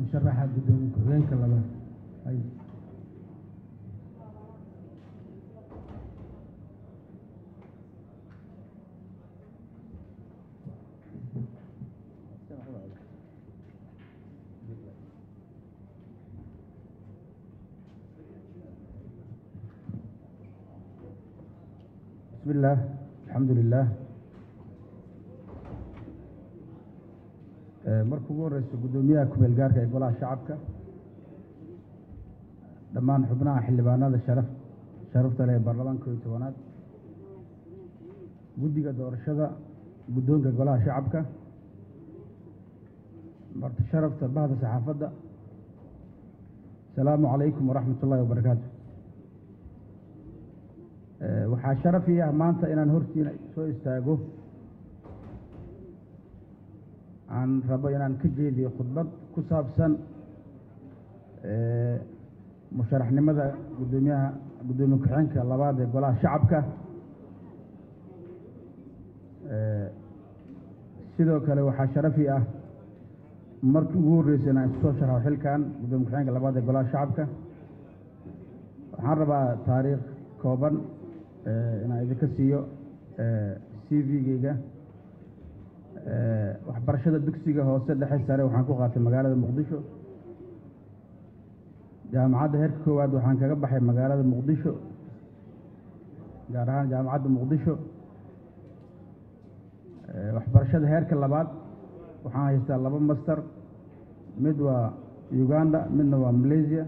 musharaxa guddoomiye ku-xigeenka labaad hay bismi illaah alxamdu lilah marka ugu horeyso guddoomiyaha kumeel gaarka ee golaha shacabka dhammaan xubnaha xildhibaanada sharaf sharafta leh ee baarlamaanka kooiyo tobanaad guddiga doorashada guddoonka golaha shacabka marti sharafta bahda saxaafadda asalaamu calaykum waraxmat ullahi wabarakaatu waxaa sharaf ii ah maanta inaan hortiina soo istaago aan rabo inaan ka jeediyo khudbad ku saabsan musharaxnimada guddoomiyaha guddoomiye ku-xigeenka labaad ee golaha shacabka sidoo kale waxaa sharaf ii ah markii ugu horreysay inaan isu soo sharxo xilkan guddoomiye ku-xigeenka labaad ee golaha shacabka waxaan rabaa taariikh kooban inaan idinka siiyo c v-geyga waxbarashada dugsiga hoose dhexe sare waxaan ku qaatay magaalada muqdisho jaamacadda heerka koowaad waxaan kaga baxay magaalada muqdisho gaar ahaan jaamacadda muqdisho waxbarashada heerka labaad waxaan haystaa laba master mid waa uganda midna waa malaysia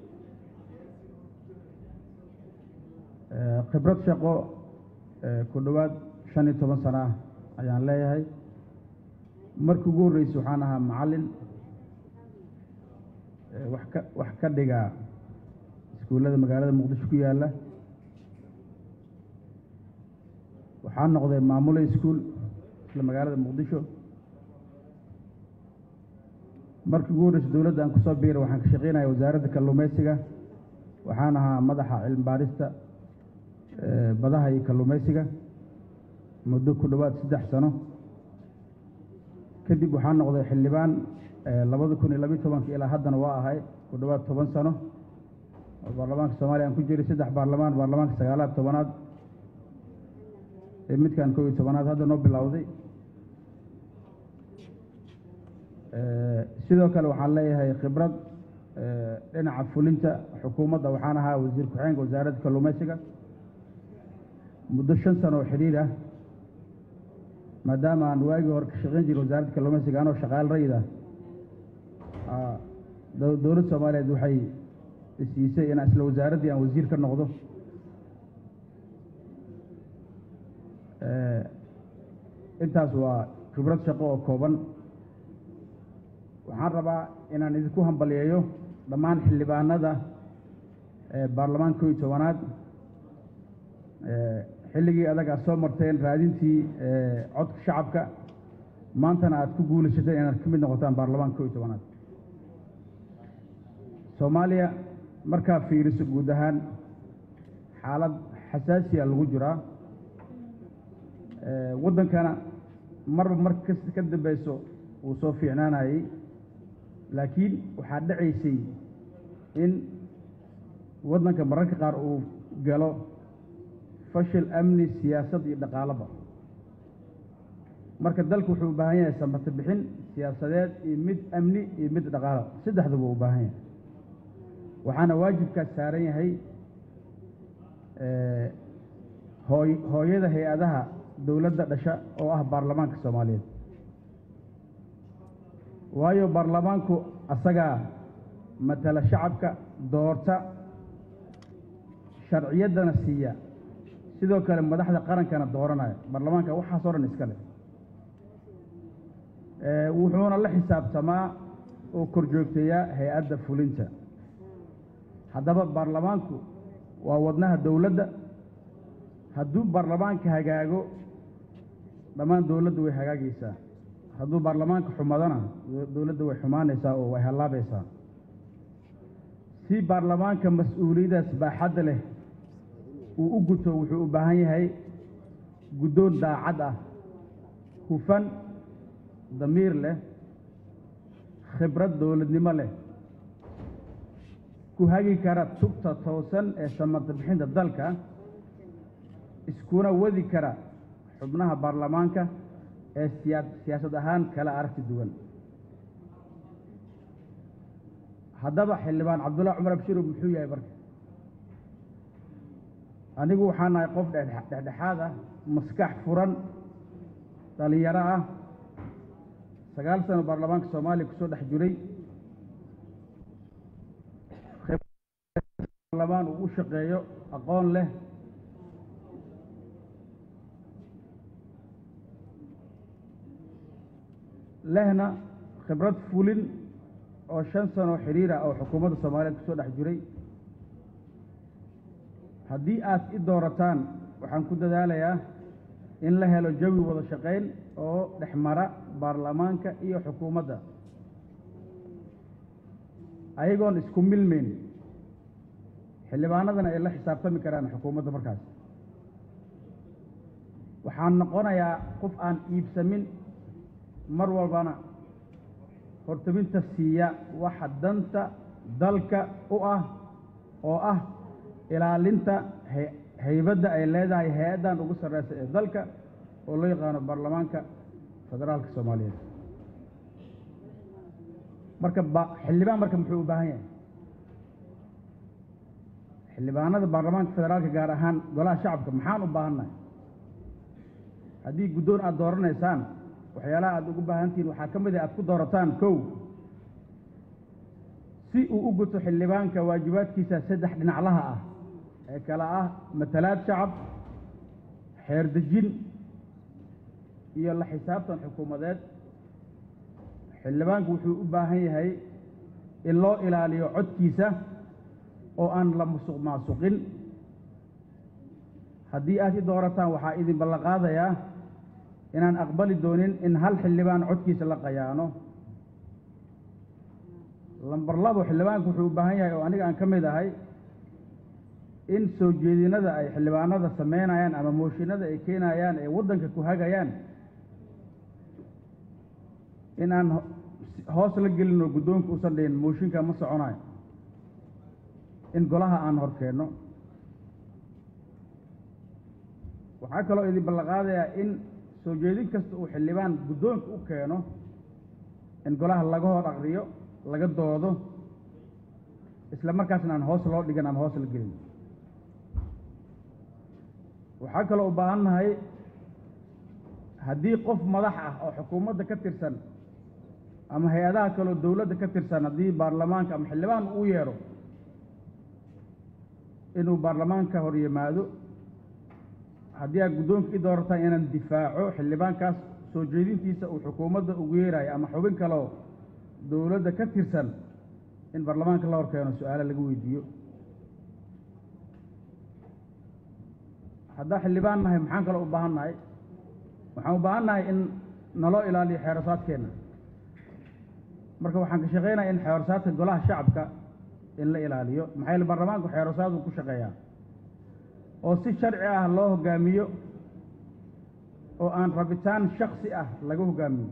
khibrad shaqo ku dhowaad shan iyo toban sano ah ayaan leeyahay markii ugu horreysay waxaan ahaa macallin wax ka wax ka dhiga iskuullada magaalada muqdisho ku yaalla waxaan noqday maamule iskuol isla magaalada muqdisho markii ugu horreysay dowladda aan kusoo biiray waxaan ka shaqeynaya wasaaradda kalluumeysiga waxaan ahaa madaxa cilmi baarista badaha iyo kalluumeysiga muddo ku dhowaad saddex sano kadib waxaan noqday xildhibaan labada kun iyo labiyo tobanka ilaa haddana waa ahay ku dhowaad toban sano oo baarlamaanka soomaaliya aan ku jiray saddex baarlamaan baarlamaanka sagaalaad tobanaad ee midkan kow iyo tobanaad hadda noo bilowday sidoo kale waxaan leeyahay khibrad dhinaca fulinta xukuumadda waxaan ahaa wasiir ku-xigeenka wasaaradda kalluumeysiga muddo shan sano oo xidhiir ah maadaama aan waagii hore ka shaqeyn jiray wasaaradda kalluumeysiga anoo shaqaal rayid ah dowladda soomaaliyeed waxay isiisay inaan isla wasaaraddii aan wasiir ka noqdo intaas waa khibrad shaqo oo kooban waxaan rabaa inaan idinku hambaliyeeyo dhammaan xildhibaanada baarlamaanka kow iyo tobanaad xilligii adag aad soo marteen raadintii codka shacabka maantana aad ku guulaysateen inaad ka mid noqotaan baarlamaanka kow iyo tobanaad soomaaliya markaa fiiriso guud ahaan xaalad xasaasiya lagu jiraa waddankana marba mar kas ka dambeyso wuu soo fiicnaanayey laakiin waxaa dhacaysay in waddanka mararka qaar uu galo fashil amni siyaasad iyo dhaqaalaba marka dalku wuxuu u baahan yahay samata bixin siyaasadeed iyo mid amni iyo mid dhaqaalo saddexduba u baahan yahay waxaana waajibkaas saaran yahay hooy hooyada hay-adaha dowladda dhasha oo ah baarlamaanka soomaaliyeed waayo baarlamaanku asagaa matala shacabka doorta sharciyaddana siiya sidoo kale madaxda qarankana dooranaya baarlamaanka waxaas oo dhan iska leh wuxuuna la xisaabtamaa oo korjoogteeyaa hay-adda fulinta haddaba baarlamaanku waa wadnaha dowladda hadduu baarlamaanka hagaago dhammaan dowladdu way hagaagaysaa hadduu baarlamaanka xumadana dowladda way xumaanaysaa oo way hallaabaysaa si baarlamaanka mas-uuliyadaas baaxadda leh uu u guto wuxuu u baahan yahay guddoon daacad ah hufan damiir leh khibrad dowladnimo leh ku hagi kara tubta toosan ee samata bixinta dalka iskuna wadi kara xubnaha baarlamaanka ee siyaa siyaasad ahaan kala aragti duwan haddaba xildhibaan cabdullahi cumar abshirow muxuu yahay marka anigu waxaa nahay qof dhexdhexaad ah maskax furan dhalinyaro ah sagaal sano baarlamaanka soomaaliya kusoo dhex jiray baarlamaan uu u shaqeeyo aqoon leh lehna khibrad fulin oo shan sano xiriira oo xukuumadda soomaaliyeed kusoo dhex jiray haddii aad i doorataan waxaan ku dadaalayaa in la helo jawi wada shaqayn oo dhex mara baarlamaanka iyo xukuumadda ayagoon isku milmayn xildhibaanadana ay la xisaabtami karaan xukuumadda markaas waxaan noqonayaa qof aan iibsamin mar walbana hortaminta siiya waxa danta dalka u ah oo ah ilaalinta haybadda ay leedahay hay-addan ugu sarreysa ee dalka oo loo yaqaano baarlamaanka federaalka soomaaliyeed marka ba xildhibaan marka muxuu u baahan yahay xildhibaanada baarlamaanka federaalka gaar ahaan golaha shacabka maxaan u baahannahay haddii guddoon aada dooranaysaan waxyaalaha aada ugu baahantihiin waxaa ka mid ah aad ku doorataan kow si uu u guto xildhibaanka waajibaadkiisa saddex dhinaclaha ah ee kale ah matalaad shacab xeer dejin iyo la xisaabtan xukuumadeed xildhibaanku wuxuu u baahan yahay in loo ilaaliyo codkiisa oo aan la musuq maasuqin haddii aad i doorataan waxaa idin ballanqaadayaa inaan aqbali doonin in hal xildhibaan codkiisa la qayaano lambar labo xildhibaanku wuxuu u baahan yahay oo aniga aan ka mid ahay in soo jeedinada ay xildhibaanada sameynayaan ama mooshinada ay keenayaan ee waddanka ku hagayaan in aan hoos la gelin oo guddoonka uusan dhihin mooshinka ma soconayo in golaha aan hor keenno waxaa kaloo idin ballanqaadayaa in soo jeedin kasta uu xildhibaan guddoonka u keeno in golaha laga hor aqriyo laga doodo isla markaasna aan hoos loo dhigan ama hoos la gelin waxaa kaloo u baahan nahay haddii qof madax ah oo xukuumadda ka tirsan ama hay-adaha kaleo dowladda ka tirsan haddii baarlamaanka ama xildhibaan uu yeedho inuu baarlamaanka hor yimaado haddii aad guddoonka i doorataan inaan difaaco xildhibaankaas soo jeedintiisa uu xukuumadda ugu yeerayo ama xubin kaleo dowladda ka tirsan in baarlamaanka la hor keeno su-aalo laga weydiiyo haddaan xildhibaan nahay maxaan kaloo u baahan nahay waxaan u baahan nahay in naloo ilaaliyo xeerasaadkeenna marka waxaan ka shaqaynaya in xeerasaadka golaha shacabka in la ilaaliyo maxaa yaele baarlamaanku xeerasaadu ku shaqeeyaa oo si sharci ah loo hoggaamiyo oo aan rabitaan shaksi ah laga hoggaamiyo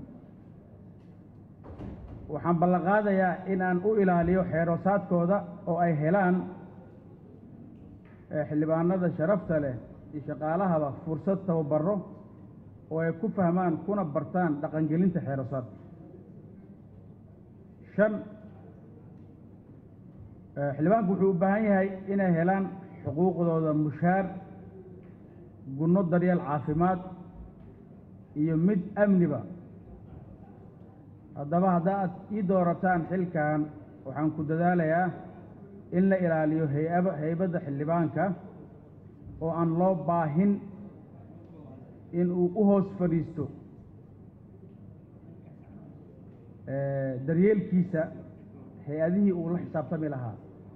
waxaan ballanqaadayaa in aan u ilaaliyo xeerasaadkooda oo ay helaan xildhibaanada sharafta leh iyo shaqaalahaba fursad tababaro oo ay ku fahmaan kuna bartaan dhaqangelinta xeerasaadka shan xildhibaanku wuxuu u baahan yahay inay helaan xuquuqdooda mushaar gunno daryeel caafimaad iyo mid amniba haddaba hadda aad ii doorataan xilkan waxaan ku dadaalayaa in la ilaaliyo hay-aba haybadda xildhibaanka oo aan loo baahin in uu u hoos fadhiisto daryeelkiisa hay-adihii uu la xisaabtami lahaa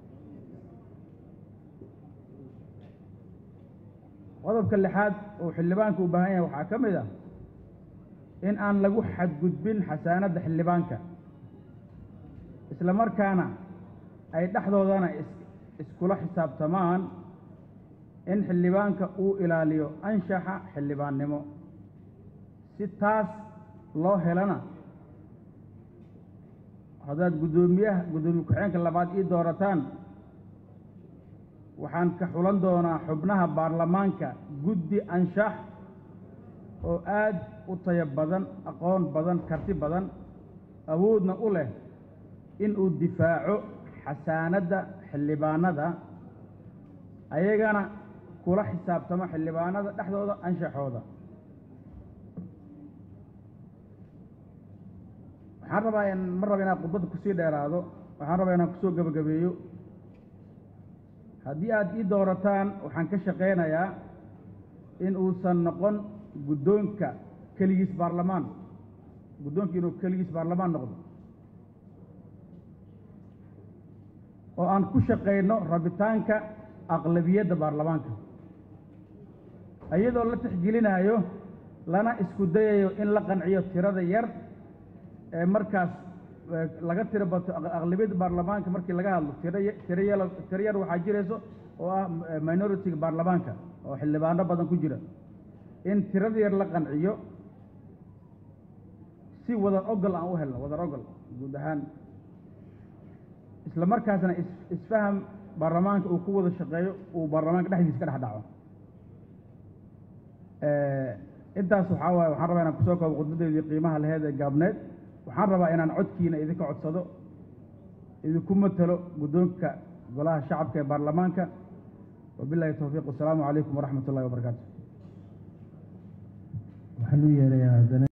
qodobka lixaad uu xildhibaanka u baahan yahay waxaa ka mid ah in aan lagu xadgudbin xasaanadda xildhibaanka isla markaana ay dhexdoodana iskula xisaabtamaan in xildhibaanka uu ilaaliyo anshaxa xildhibaannimo si taas loo helana haddaad guddoomiyaha guddoomiye ku-xigeenka labaad ii doorataan waxaan ka xulan doonaa xubnaha baarlamaanka guddi anshax oo aad u tayo badan aqoon badan karti badan awoodna u leh in uu difaaco xasaanadda xildhibaanada ayagana kula xisaabtamo xildhibaanada dhexdooda anshaxooda waxaan rabaa in ma raba inaan khudbadda kusii dheeraado waxaan rabaa inaan kusoo gebagabeeyo haddii aad ii doorataan waxaan ka shaqaynayaa in uusan noqon guddoonka keligiis baarlamaan guddoonka inuu keligiis baarlamaan noqdo oo aan ku shaqayno rabitaanka aqlabiyadda baarlamaanka iyadoo la tixgelinayo lana isku dayayo in la qanciyo tirada yar ee markaas laga tiro bato aqlabiyadda baarlamaanka markii laga hadlo tiro tiro yal tiro yar waxaa jirayso oo ah minority-ga baarlamaanka oo xildhibaano badan ku jira in tirada yar la qanciyo si wadar ogol aan u helno wadar ogol guud ahaan isla markaasna is isfaham baarlamaanka uu ku wada shaqeeyo uu baarlamaanka dhexdiisa ka dhex dhaco intaas waxaa waaye waxaan rabaa inaan kusoo koobo khudbadeedii qiimaha laheed ee gaabneed waxaan rabaa inaan codkiina idinka codsado idinku matalo guddoonka golaha shacabka ee baarlamaanka wabilahi towfiiq wasalaamu calaykum waraxmat ullahi wabarakaatu waxaan u yeerayaa haddana